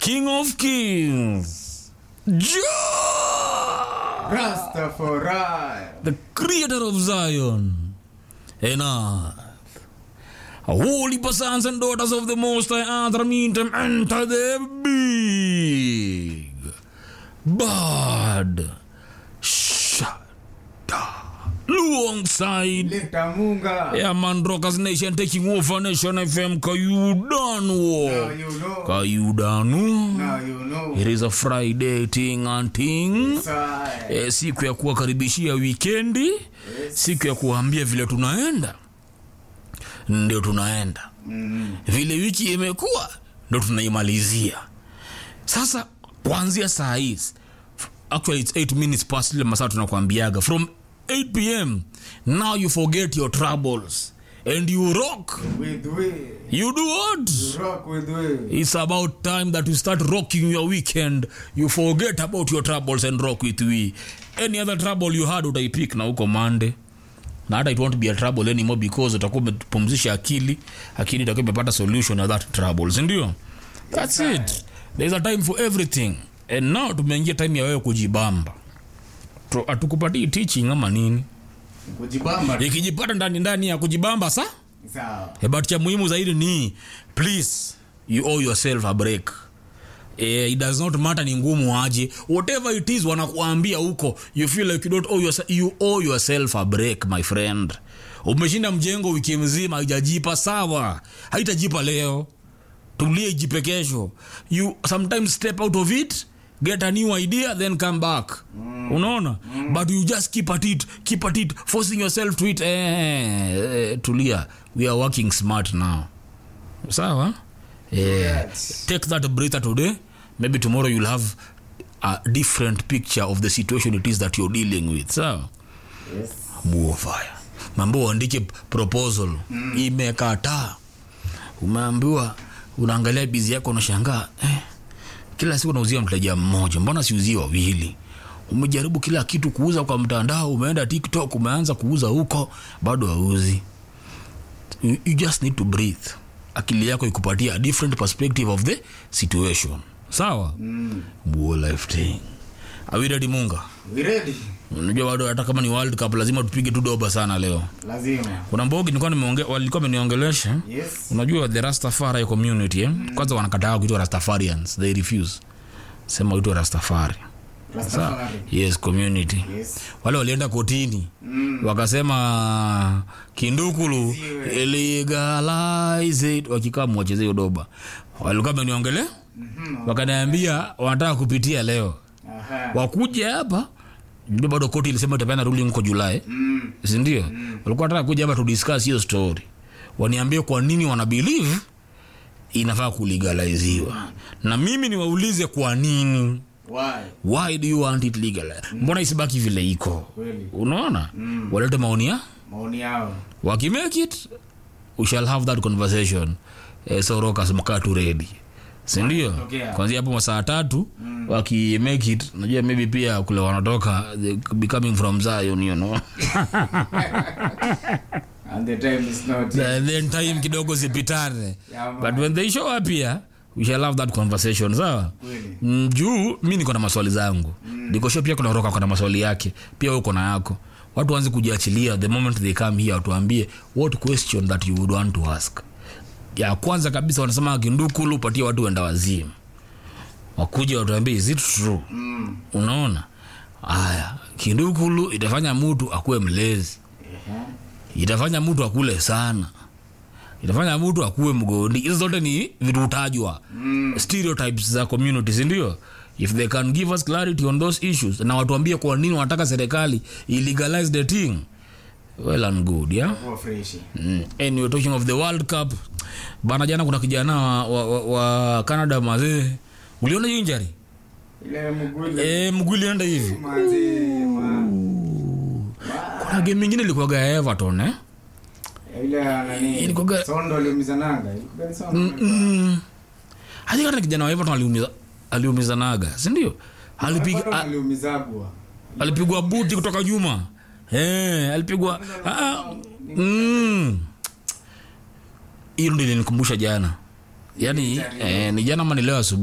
king of kings Jah, Rastafari. the creator of zion and earth holy sons and daughters of the most high earth meet them enter the big bad shada alongside Leta Munga. Yeah, man, Rockers Nation taking over Nation FM. Now Kayudanu. you know. Kayudanu. Now you know. It is a Friday thing and thing. Sai. E, siku ya kuwakaribishia wikendi, siku ya kuwaambia vile tunaenda, ndio tunaenda Mm. vile wiki imekuwa, ndo tunaimalizia sasa. Kuanzia saa hizi, actually it's 8 minutes past ile masaa tunakwambiaga from 8 pm now you forget your troubles and you rock With we. you do what Rock with we. it's about time that you start rocking your weekend you forget about your troubles and rock with we any other trouble you had utaipik na huko mande na hata it won't be a trouble anymore because utakuwa umepumzisha akili akili itakuwa imepata solution of that trouble sindio that's it there's a time for everything and now tumeingia time ya wewe kujibamba Tu- hatukupatii teaching ama nini Kujibamba. ikijipata ndani ndani ya kujibamba sa Sawa. Eh, but cha muhimu zaidi ni please you owe yourself a break Eh, it does not matter ni ngumu aje whatever it is wanakuambia huko you feel like you don't owe yourself, you owe yourself a break my friend umeshinda mjengo wiki mzima haijajipa sawa haitajipa leo tulie ijipe kesho you sometimes step out of it get a new idea then come back mm. unaona mm. but you just keep at it keep at it forcing yourself to it eh, eh, tulia we are working smart now sawa eh, Yes. take that breather today maybe tomorrow you'll have a different picture of the situation it is that you're dealing with sawa Yes. buofaya mambo uandike proposal mm. imekataa umeambiwa unaangalia bizi yako unashangaa eh, kila siku unauzia mteja mmoja mbona siuzie wawili umejaribu kila kitu kuuza kwa mtandao umeenda tiktok umeanza kuuza huko bado hauzi you, you just need to breathe akili yako ikupatia a different perspective of the situation sawa mm. buo life thing awiredi munga We ready? unajua bado hata kama ni world cup lazima tupige tu doba sana leo Lazima. kuna mbogi nilikuwa nimeonge walikuwa wameniongelesha Yes. unajua the rastafari community eh? kwanza wanakataa kuitwa rastafarians they refuse sema uitwe rastafari Rastafari. yes community Yes. wale walienda kotini Mm. wakasema kindukulu legalize it wakikaa mwacheze hiyo doba walikuwa wameniongele Mhm. wakaniambia wanataka kupitia leo Aha. wakuja hapa ndio bado koti ilisema itapeana ruling huko julai Mm. sindio walikuwa nataka kuja hapa tudiscuss hiyo story waniambie kwa nini wana believe inafaa kulegaliziwa na mimi niwaulize kwa nini Why? why do you want it legalized mbona isibaki vile iko Kweli. unaona walete maoni ya Maoni yao. wakimake it we shall have that conversation eh, so rokas mkaa tu ready sindio Okay. kwanzia hapo masaa tatu mm. wakimake it najua maybe pia kule wanatoka they could be coming from zion you know And the time is not yet. And then time kidogo zipitane Yeah, man. but when they show up here we shall have that conversation sawa Kweli. Mm, juu mi niko na maswali zangu mm. nikosho pia kuna roka kuna maswali yake pia wewe uko na yako watu waanze kujiachilia the moment they come here watuambie what question that you would want to ask ya kwanza kabisa wanasema kindukulu patia watu wenda wazimu wakuja watuambie is it true Mm. unaona haya kindukulu itafanya mtu akuwe mlezi Ehe. itafanya mtu akule sana itafanya mtu akuwe mgondi hizo zote ni vitu utajwa Mm. stereotypes za community sindio if they can give us clarity on those issues na watuambie kwa nini wanataka serikali illegalize the thing well and good yeah Kuwa freshi. Mm. anyway talking of the world cup bana jana kuna kijana wa, wa, wa, wa canada mazee uliona hiyo injury Ile mgule. e, mguu ilienda hivi Manzi, ma- kuna game ingine ilikuwaga ya everton eh? Ile ya nani? Ilikuwaga- Sondo aliumizananga. Ilikuwa ni Sondo. mm. hadi hata kijana wa everton aliumiza aliumizanaga sindio alipiga Bado a- aliumizagwa. alipigwa buti kutoka nyuma eh, alipigwa ah, mm. hiyo ndio ilinikumbusha jana yaani eh, ni jana ama ni leo asubuhi